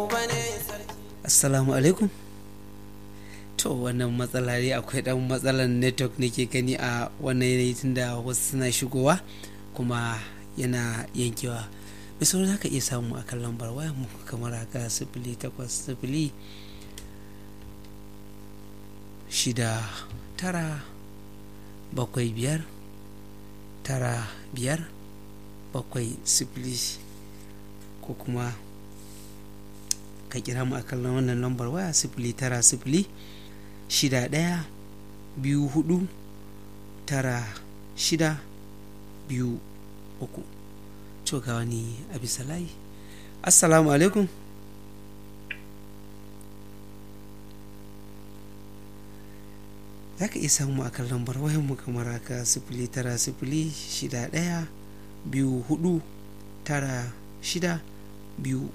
assalamu alaikum to wannan matsala ne akwai dan matsalar network nake gani a wannan yanayi tunda wasu suna shigowa kuma yana yankewa mai sauran za ka iya samu a kan lambar waya mu kamar haka sifili takwas sifili shida tara bakwai biyar tara biyar bakwai sifili ko kuma ka kira mu a kan wannan lambar waya sifili tara sifili shida ɗaya biyu hudu tara shida biyu uku to ga wani a bisa layi assalamu alaikum za ka iya samu a kan lambar wayanmu kamar haka sifili tara sifili shida ɗaya biyu hudu tara shida biyu